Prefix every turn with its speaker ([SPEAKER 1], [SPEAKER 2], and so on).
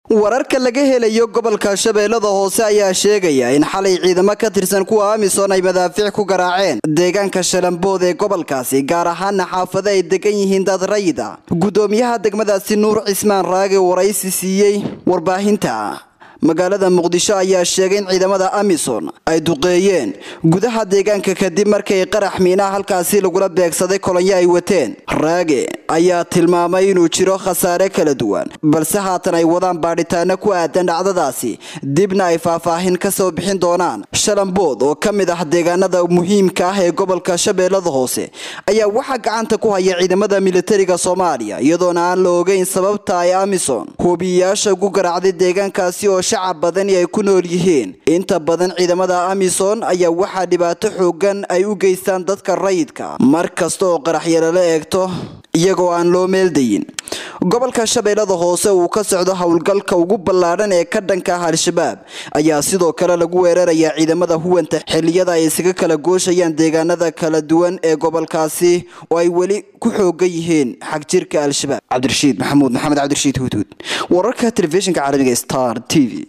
[SPEAKER 1] wararka laga helayo gobolka shabeellada hoose ayaa sheegaya in xalay ciidamo ka tirsan kuwa amisom ay madaafiic ku garaaceen deegaanka shalambood ee gobolkaasi gaar ahaana xaafado ay degan yihiin dad rayida gudoomiyaha degmadaasi nuur cismaan raage waraysi siiyey warbaahinta magaalada muqdisho ayaa sheegay in ciidamada amisom ay duqeeyeen gudaha deegaanka kadib markay qarax miinaha halkaasi lagula beegsaday kolonyo ay wateen raage ayaa tilmaamay inuu jiro khasaare kala duwan balse haatan ay wadaan baadhitaano ku aadan dhacdadaasi dibna ay faahfaahin ka soo bixin doonaan shalambood oo ka mid ah deegaanada muhiimka ah ee gobolka shabeellada hoose ayaa waxaa gacanta ku haya ciidamada militariga soomaaliya iyadoona aan la ogeyn sababta ay amisom hubiyayaasha ugu garaacday deegaankaasi oo shacab badani ay ku nool yihiin inta badan ciidamada amisom ayaa waxaa dhibaato xoogan ay u geystaan dadka rayidka mar kasta oo qaraxyalala eegto iyagoo aan loo meeldayin gobolka shabeellada hoose uu ka socdo howlgalka ugu ballaadhan ee ka dhanka ah al-shabaab ayaa sidoo kale lagu weerarayaa ciidamada huwanta xilliyada ay isaga kala gooshayaan deegaanada kala duwan ee gobolkaasi oo ay weli ku xoogan yihiin xagjirka al-shabaab cabdirashiid maxamuud maxamed cabdirashiid huudhuud wararka telefishinka caalamiga star t v